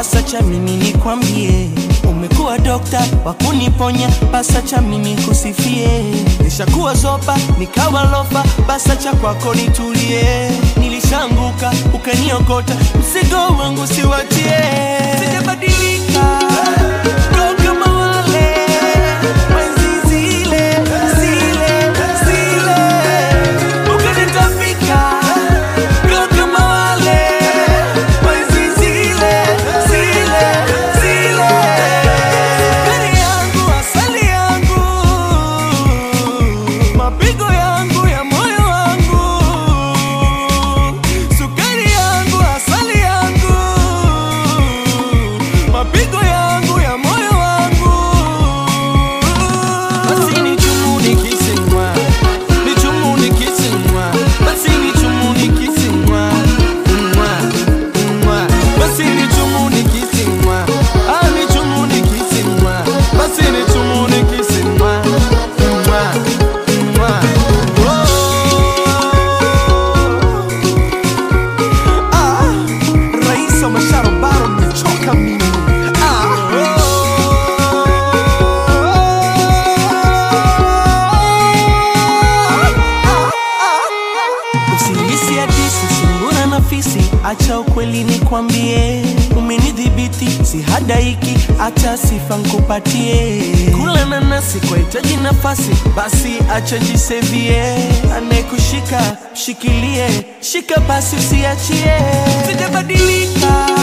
basa cha mimi nikwambie, umekuwa dokta wa kuniponya, basa cha mimi kusifie. Nishakuwa zopa nikawa lofa, basa cha kwako nitulie. Nilishanguka ukaniokota, mzigo wangu siwatie. Sijabadilika ndo kama wale wenzi zile zile zile, ukanitapika ndo kama wale wenzi zile zile zile. Sukari yangu, asali yangu, mapigo yangu ya moyo wangu, sukari yangu, asali yangu, mapigo yangu ya moyo wangu. Basi ni chumu nikisimwa, ni chumu nikisimwa, basi ni chumu nikisimwa, mwa, mwa. Basi ni chumu nikisimwa, ah, ni chumu nikisimwa, basi ni chumu nikisimwa, mwa, mwa. Oh. Ah, rais wa masharo baro nimechoka mimi. Ah. Usilisi hadisi sungura na fisi, acha ukweli nikwambie, umenidhibiti si hadaiki, acha sifa nkupatie. Kula nanasi kwa hitaji nafasi, basi acha jisevie, anayekushika shikilie, shika basi usiachie. Sijabadilika